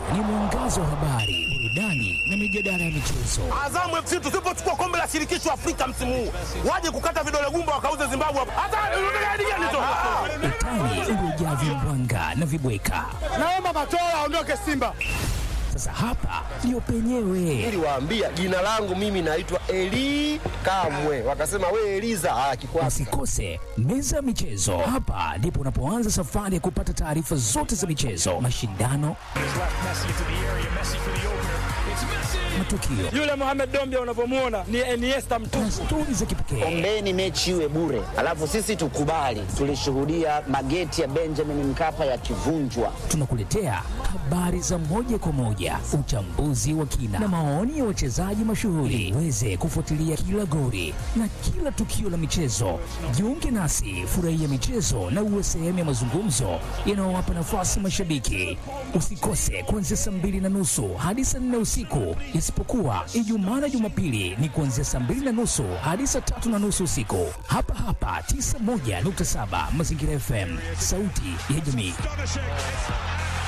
ni mwangazo wa habari, burudani na mijadala ya michezo. Azamu FC tusipochukua kombe la shirikisho Afrika msimu huu, waje kukata vidole gumba wakauze Zimbabwe hapa. Hata unataka hadi gani tu? Utani uliojaa vimbwanga na vibweka. Naomba Matola aondoke Simba. Sasa hapa ndio penyewe. Niliwaambia jina langu mimi naitwa Eli Kamwe, wakasema we Eliza. Ah, kikwasi Usikose meza ya michezo. Hapa ndipo unapoanza safari ya kupata taarifa zote za michezo, mashindano, matukio Yule Mohamed Dombia unavyomuona ni Iniesta mtupu. na stori za kipekee. Ombeni mechi iwe bure, alafu sisi tukubali. Tulishuhudia mageti ya Benjamin Mkapa yakivunjwa. Tunakuletea habari za moja kwa moja, uchambuzi wa kina na maoni ya wachezaji mashuhuri, uweze kufuatilia kila goli na kila tukio la michezo. Jiunge nasi, furahia michezo na uwe sehemu ya mazungumzo yanayowapa nafasi mashabiki. Usikose kuanzia saa mbili na nusu hadi saa nne usiku, isipokuwa Ijumaa na Jumapili ni kuanzia saa mbili na nusu hadi saa tatu na nusu usiku, hapa hapa 91.7 Mazingira FM, sauti ya jamii.